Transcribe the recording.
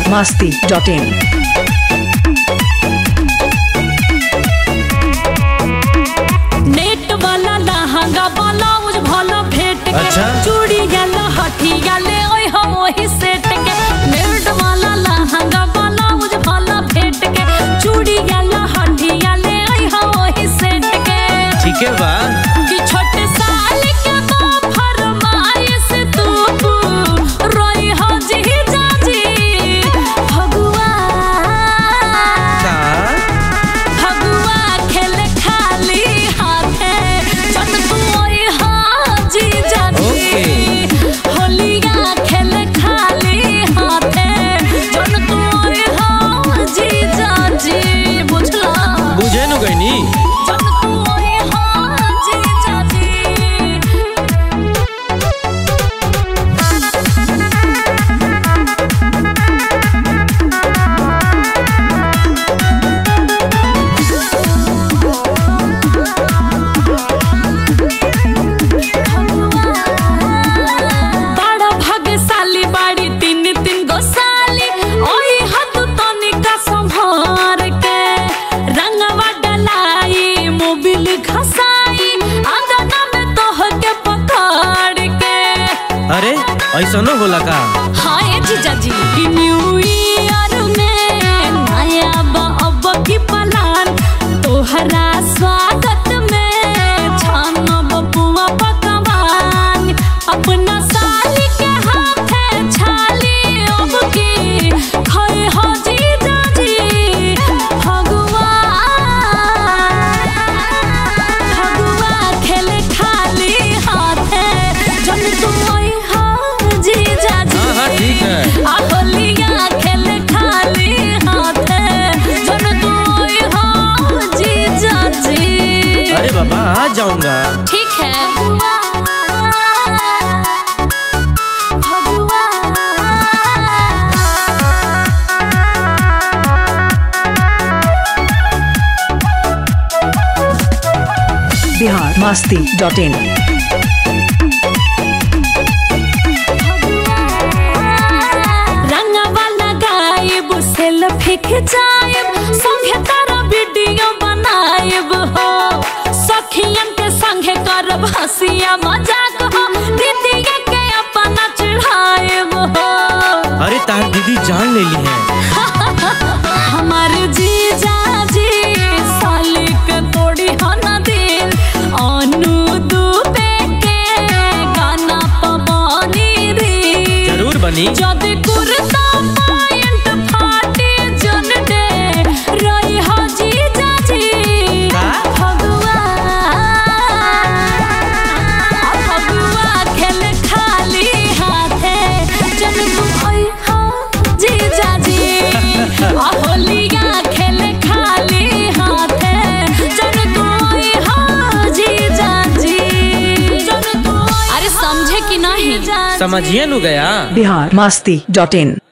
masti.in. Net वाला लहंगा blouse भलो भेट के अच्छा। चूड़ी गला हठी गले ओए हो ओही सेट के नेट वाला लहंगा ब्लाउज भलो भेट के चूड़ी गला हठी गले ओए हो ओही सेट के ठीक है बा कि छोटे साल के बा फरमाइश तू रोई हो जी जाजी भगवा का फगुआ खेल खाली हाथे चट तुई हाजी जाजी Okay. होलिया खेल खाली हाथे चट तुई हाजी जाजी बुझला बुझे नु गईनी चट तुई हाजी जाजी बड़ा भाग्यशाली बाड़ी तीन तीन गो साली ओई हाथ तनिका संभार के रंगवा डलाई मोबिल घसाई आंगना में तोह के पकड़ के अरे ऐसनो होला का हाय जीजा जी कि न्यू ईयर में नया बा अब की प्लान तोहरा स्वागत में छानब बुआ पकवान अपना साली के हाथे छाली अब की खै हो जीजा जी भगवा भगवा खेल खाली हाथे जन तुम हो जीजा जी हाँ हाँ ठीक है आहोलिया खेल खाली हाथे जन तुम हो जीजा जी अरे बाबा आ जाऊंगा ठीक है भगवा Bihar masti.in. रंगवा लगाइब सेल्फी खिंचाइब संगे तारा वीडियो बनाइब हो सखियन के संगे करब हंसिया मजाक हो दीदिया के अपना चढ़ाइब हो अरे तार दीदी जान ले ली है हमार जीजा जी साली के तोड़ी हना दिल अनु दुबे के गाना पवानी रे जरूर बनी যদি কুর্তা পয়েন্ট ফাটে জন দে রই হাজি জাজি का? ভগवा ভগवा খেল খালি হাতে জন তুই হাজি জাজি হোলিয়া খেল খালি হাতে জন তুই হাজি জাজি জন তুই अरे समझे कि नहीं समझिए नु गया Bihar masti.in.